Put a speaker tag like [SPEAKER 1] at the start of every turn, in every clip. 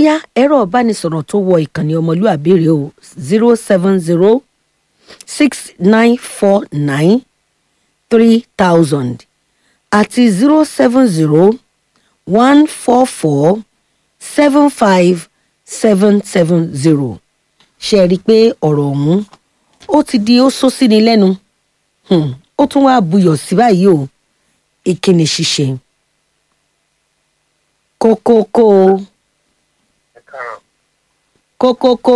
[SPEAKER 1] yá ẹ̀rọ ìbánisọ̀rọ̀ tó wọ ìkànnì ọmọlúàbí rèé o zero seven zero six nine four nine three thousand àti zero seven zero one four four seven five seven seven zero ṣe rí i pé ọ̀rọ̀ ọ̀hún ó ti di ó só sí ni lẹ́nu Hmm, ó tún wá buyọ̀ sí báyìí o ìkíni ṣíṣe kókókó
[SPEAKER 2] ẹ káàárọ̀
[SPEAKER 1] kókókó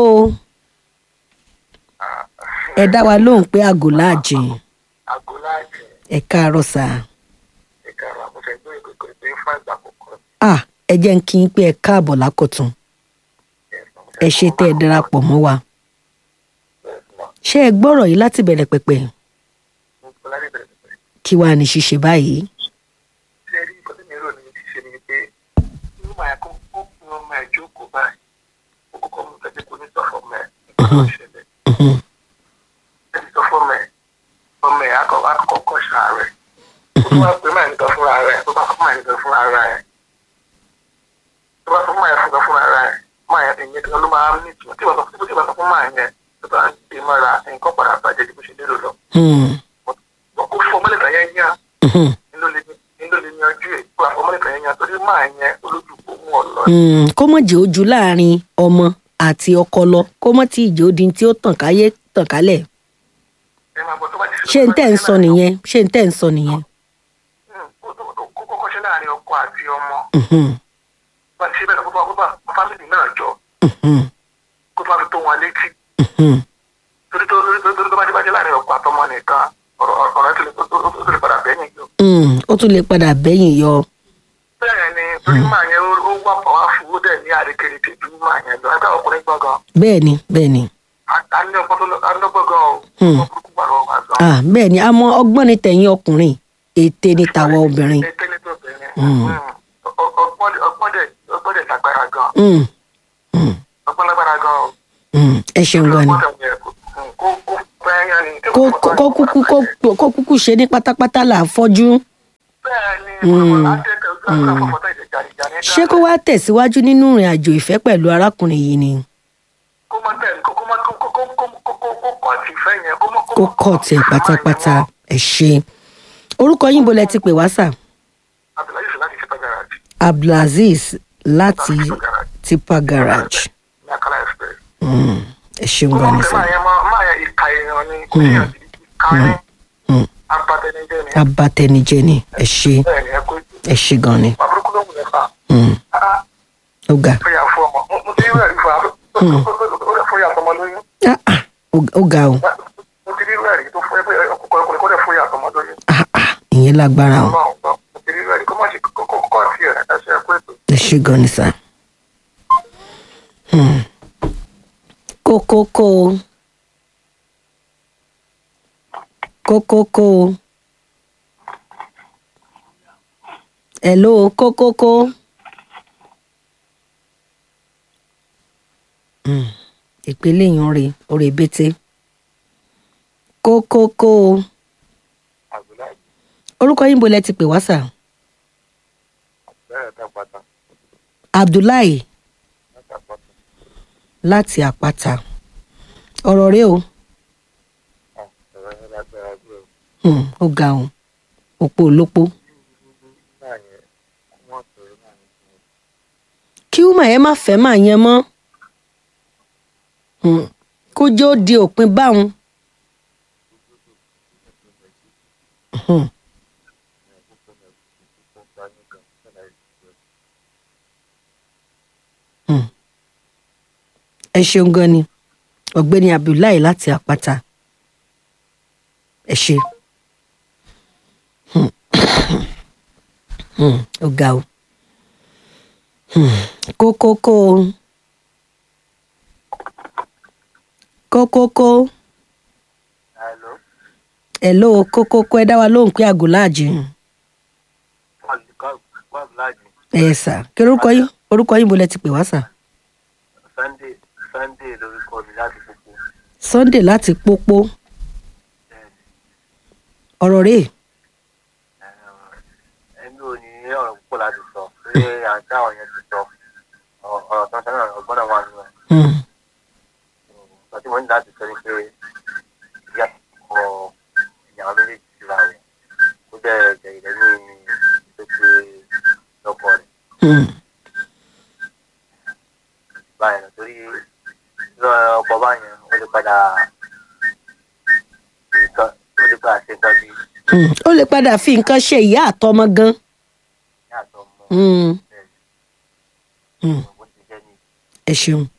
[SPEAKER 1] ẹ dá wa lóhùn pé aago láàjìn
[SPEAKER 2] aago láàjì
[SPEAKER 1] ẹ káàárọ̀ sá
[SPEAKER 2] ẹ káàárọ̀ àkọsẹ gbé ìkókò ìgbé fún àgbà àkọ́kọ́
[SPEAKER 1] à ẹ jẹ́ ń kí n pé ẹ káàbọ̀ lákọ̀tún ẹ ṣe tẹ́ ẹ darapọ̀ mọ́ wa ṣé ẹ gbọ́rọ̀ yìí láti bẹ̀rẹ̀ pẹ̀pẹ̀ kí wàá ní ṣíṣe báyìí
[SPEAKER 2] ṣe rí nǹkan tí mi rò ní ti ṣe ni pé inú màá kó kó fún ọmọ ẹ jókòó báyìí ó kọ́kọ́ mú kẹ́kẹ́ kó ní sọ fún ọmọ ẹ nǹkan tó ṣẹlẹ̀
[SPEAKER 1] Mhm,
[SPEAKER 2] ẹ ti sọ fún ọmọ ẹ ọmọ ẹ akọkọ akọkọ ṣàárẹ̀ ó tún wá pé máa nìkan fúnra rẹ̀ tó bá fún máa nìkan fúnra rẹ̀ tó bá fún máa yẹn fúnra fúnra rẹ̀ máa yẹn ìyẹn kan ló máa ń ní ìtumọ̀ tí wọ́n sọ fún tí wọ́n sọ fún máa yẹn tó bá ń gbé mọ́ra nǹkan padà bàjẹ́ ju bó ṣe lérò lọ
[SPEAKER 1] hmm,
[SPEAKER 2] wọ́n kó fún ọmọlẹ̀ kan yẹn yán
[SPEAKER 1] mhm,
[SPEAKER 2] nílò lè nílò lè yanjú ẹ̀ kó àfọmọlẹ̀ kan yẹn yán torí máa yẹn olójú kò mú ọ lọ.
[SPEAKER 1] hmm, kó mọ̀ jẹ́ ojú láàrin ọmọ àti ọkọ lọ kó mọ̀ tí ìjẹ́ odi tí ó tàn káyé tàn kálẹ̀
[SPEAKER 2] ẹ máa gbọ́ tó bá ti
[SPEAKER 1] ṣé n tẹ́ ń sọ nìyẹn ṣé n tẹ́ ń sọ nìyẹn.
[SPEAKER 2] kó kọ́kọ́ ṣe láàrin ọkọ àti ọmọ
[SPEAKER 1] Mhm,
[SPEAKER 2] bá ti ṣe bẹ́ẹ̀ kó bá kó bá fámìlì náà jọ
[SPEAKER 1] mhm,
[SPEAKER 2] kó bá fi tó wọn létí
[SPEAKER 1] mhm.
[SPEAKER 2] torí tó torí tó torí tó bá ti bá jẹ́ láàrin ọkọ àtọmọ nìkan ọ̀rọ̀ ọ̀rọ̀ tó lè tó tó tó lè padà bẹ́yìn yọ.
[SPEAKER 1] Hmm, ó tún lè padà bẹ́yìn yọ.
[SPEAKER 2] bẹ́ẹ̀ ni torí máa yẹn ó ó wà pọ̀ wá fún ó dẹ̀ ní àrékèrè tèjú máa yẹn lọ ẹgbẹ́ ọkùnrin gbọ̀ngàn
[SPEAKER 1] bẹ́ẹ̀ ni bẹ́ẹ̀ ni
[SPEAKER 2] a ní ọgbọ́n tó lọ a ní ọgbọ́n gan o
[SPEAKER 1] Hmm.
[SPEAKER 2] ọgbọ́n burúkú wà lọ́wọ́ wa sọ.
[SPEAKER 1] ah bẹ́ẹ̀ ni àmọ́ ọgbọ́n ni tẹ̀yìn ọkùnrin ète ni tàwa obìnrin.
[SPEAKER 2] ètè ní tó bẹ̀rẹ̀
[SPEAKER 1] Hmm.
[SPEAKER 2] ọgbọ́n ọgbọ́n dẹ̀ ọgbọ́n dẹ̀ lágbára gan
[SPEAKER 1] Hmm, hmm,
[SPEAKER 2] ọgbọ́n lágbára gan o.
[SPEAKER 1] hmm, ẹ ṣeun gan ni.
[SPEAKER 2] ọgbọ́n dẹ̀ yẹ kó kó kó pẹ́yàn ni.
[SPEAKER 1] kó kó- kó kúkú kó kó kúkú ṣe ní pátápátá là á fọ́jú.
[SPEAKER 2] bẹ́ẹ̀ ni
[SPEAKER 1] Hmm.
[SPEAKER 2] àtẹ̀tẹ̀ ojú àgbà fọ̀fọ̀tà ìjẹ̀jàrìjà ní
[SPEAKER 1] ṣé kó wá tẹ̀síwájú nínú ìrìn àjò ìfẹ́ pẹ̀lú arákùnrin yìí ni
[SPEAKER 2] kó má tẹ̀ kó má kó kó kó kó kó kó kó kọ́ ti fẹ́ yẹn kó má
[SPEAKER 1] kó kọ̀ tiẹ̀ pátápátá ẹ ṣe. orúkọ yín bolẹ̀ ti pè wá sà
[SPEAKER 2] Abdullahi Sọlá ti ṣe pàjára jù
[SPEAKER 1] abdulaziz láti tipa garage.
[SPEAKER 2] ní Akala Express.
[SPEAKER 1] Hmm, ẹ ṣeun
[SPEAKER 2] kó
[SPEAKER 1] gan
[SPEAKER 2] má
[SPEAKER 1] ni
[SPEAKER 2] fẹ́
[SPEAKER 1] sà.
[SPEAKER 2] máa yẹn máa máa yẹn ìka èèyàn ni kò sí yàn sí ìka ní
[SPEAKER 1] Hmm,
[SPEAKER 2] abatẹnijẹ ni
[SPEAKER 1] abatẹnijẹ ni ẹ ṣe
[SPEAKER 2] bẹ́ẹ̀ ni ẹ kó
[SPEAKER 1] ẹ ṣe gan ni.
[SPEAKER 2] àbúrúkú ló wù ẹ fà
[SPEAKER 1] Hmm,
[SPEAKER 2] á
[SPEAKER 1] ó ga
[SPEAKER 2] fẹ́yà fún ọmọ mo- mo ti rí rẹ̀ rí fún ọ ó rẹ̀ fún yàtọ̀ ọmọ lóyún
[SPEAKER 1] Ah, ah, ó- ó ga o
[SPEAKER 2] mo ti rí rẹ̀ rí tó fún ẹ pé ọkùnrin ọkùnrin kó rẹ̀ fún yàtọ̀ ọmọ lóyún
[SPEAKER 1] Ah, ah, ìyẹn lágbára o
[SPEAKER 2] ọlọ́run gbọ́ mo ti rí rẹ̀ rí kó má ṣe kó kó kọ́ sí ẹ̀ ẹ ṣe ẹ kó ètò.
[SPEAKER 1] ẹ ṣe gan ni sà. Hmm. kókókó kókókó hello kókókó. Hmm. ìpele yìí ń re orí bété kókókó
[SPEAKER 2] Abdullahi
[SPEAKER 1] orúkọ yín bolẹ̀ ti pè wá sà
[SPEAKER 2] bẹ́ẹ̀ dàgbàtà
[SPEAKER 1] abdullahi
[SPEAKER 2] dàgbàtà
[SPEAKER 1] láti àpáta ọ̀rọ̀ rẹ o
[SPEAKER 2] ọ̀rọ̀ yẹn lágbára gbé o
[SPEAKER 1] Hmm, ó ga o òpó olópó
[SPEAKER 2] náà yẹn kó wọ́n sọ̀rọ̀ náà yẹn fún mi.
[SPEAKER 1] kí wúmà yẹn má fẹ́ máa yẹn mọ́ Hmm, kó jẹ́ ó di òpin báwọn. Hmm, hmm. ẹ ṣeun gan ni ọ̀gbẹ́ni abdullahi láti àpáta ẹ ṣe Hmm. Hmm, ó ga o Hmm, kókókó kókókó
[SPEAKER 2] Hello.
[SPEAKER 1] hello kókókó ẹ dá wa lóhùn pé àgò láàjì ẹ sà kí orúkọ yín orúkọ yín bolẹ̀ ti pè wá sà
[SPEAKER 2] Sunday Sunday lórúkọ mi láti gbogbo
[SPEAKER 1] sunday láti pópó ọ̀rọ̀ rèé
[SPEAKER 2] ẹni ò ní ọ̀rọ̀ púpọ̀ láti sọ pé àti àwọn yẹn ti sọ ọ̀rọ̀ tán sọ́nà
[SPEAKER 3] báyìí lọ torí lọ ọkọ báyẹn ó lè padà ṣe nǹkan ó lè padà ṣe nǹkan bí
[SPEAKER 1] Hmm, ó lè padà fi nǹkan ṣe ìyá àtọmọ gan.
[SPEAKER 3] ní àtọmọ
[SPEAKER 1] Hmm,
[SPEAKER 3] bẹ́ẹ̀
[SPEAKER 1] hmm,
[SPEAKER 3] bó ti jẹ́ ní
[SPEAKER 1] ẹ ṣeun.